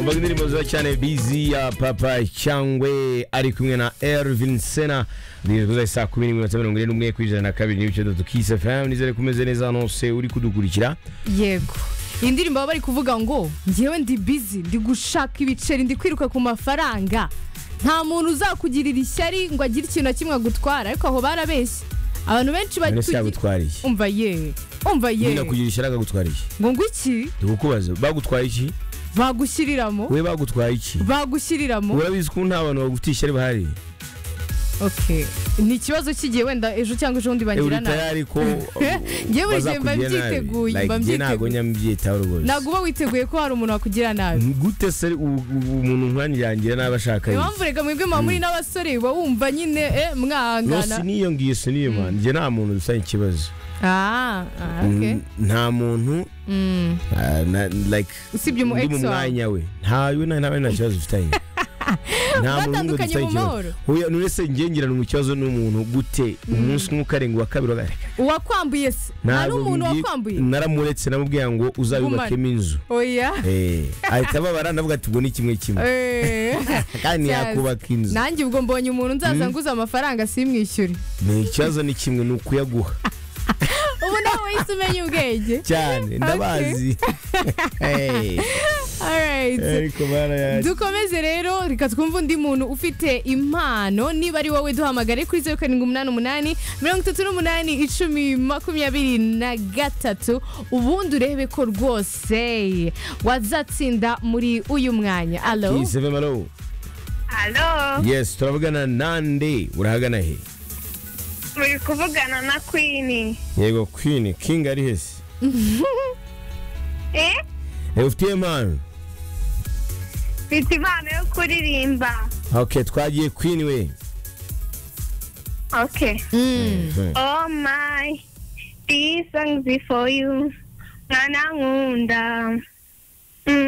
umva indirimbo nziza cyane bizi ya papa cyangwe ari kumwe na ervin sena zizwi saa kumi n'iminota mirongo ine n'umwe ku ijana na kabiri n'ibice bitatu kisi fm nizere ko umeze neza hano hose uri kudukurikira yego iyi ndirimbo baba bari kuvuga ngo ngewe ndi bizi ndi gushaka ibiceri ndi kwiruka ku mafaranga nta muntu uzakugirira ishyari ngo agire ikintu na kimwe agutwara ariko aho barabeshye abantu benshi none se bari yagutwariye umva ye umva ye nyina kugira ishyari akagutwariye ngo ngo iki tukubaze bagutwaye iki bagushyiriramo we bagutwaye iki bagushyiriramo urabizi ko nta bantu bagufitiye ishyari bahari okay ni ikibazo cy'igihe wenda ejo cyangwa ejo bundi bangira uri nabi tayari ko Njyewe buri gihe mba bazakugirira mbyiteguye, nabi mba Like, njye ntabwo mbyiteguye. nyambyitaho rwose ntabwo uba witeguye ko hari umuntu wakugira nabi gute se u- u- umuntu nkwanyirangira nabi ashaka niyo iki mpamvu reka mwebwe muba muri n'abasore uba wumva nyine eh, no mwahangana siniyongiye siniyo njye nta muntu dufitanye ikibazo Ah, ah, okay. N- nta muntu Mm. ah, na- like Usibye umu ndi ex mu wawe. mwanya we ntawe na ntawe nta kibazo dufitanye nta muntu n'umwe Batandukanye dufitanye mu mahoro. ikibazo Oya, none se ngengirana mu kibazo n'umuntu gute umunsi umwe ukarenga uwa kabiri uwa gatatu. uwakwambuye se nta Ntabwo n'umuntu ngiye- wakwambuye naramuretse namubwiye ngo uzayubakemo inzu oya Eh, ahita ababara ndavuga ati ubwo ni kimwe kimwe Eh. kandi Yes. yakubaka inzu nanjye ubwo mbonye umuntu nzaza nguze amafaranga simwishyure ni ikibazo ni kimwe ni ukuyaguha ubu nawe wahise umenya ubwenge cyane ndabazi Eh, Alright. ariko barayakira dukomeze rero reka twumve undi muntu ufite impano niba ari wowe duhamagare kuri zeru karindwi umunani umunani mirongo itatu n'umunani icumi makumyabiri na gatatu ubundi urebe ko rwose wazatsinda muri uyu mwanya alo Kiseve Malo. Halo, Yes, turavugana nande urahagana he? muri kuvugana na Queen. Yego Queen, King ari hese. Eh? Eh, ufitiye impano. Mfite impano yo kuririmba. Okay, twagiye Queen we. Okay. Oh my, these songs is for you. Mwana nkunda. Mm.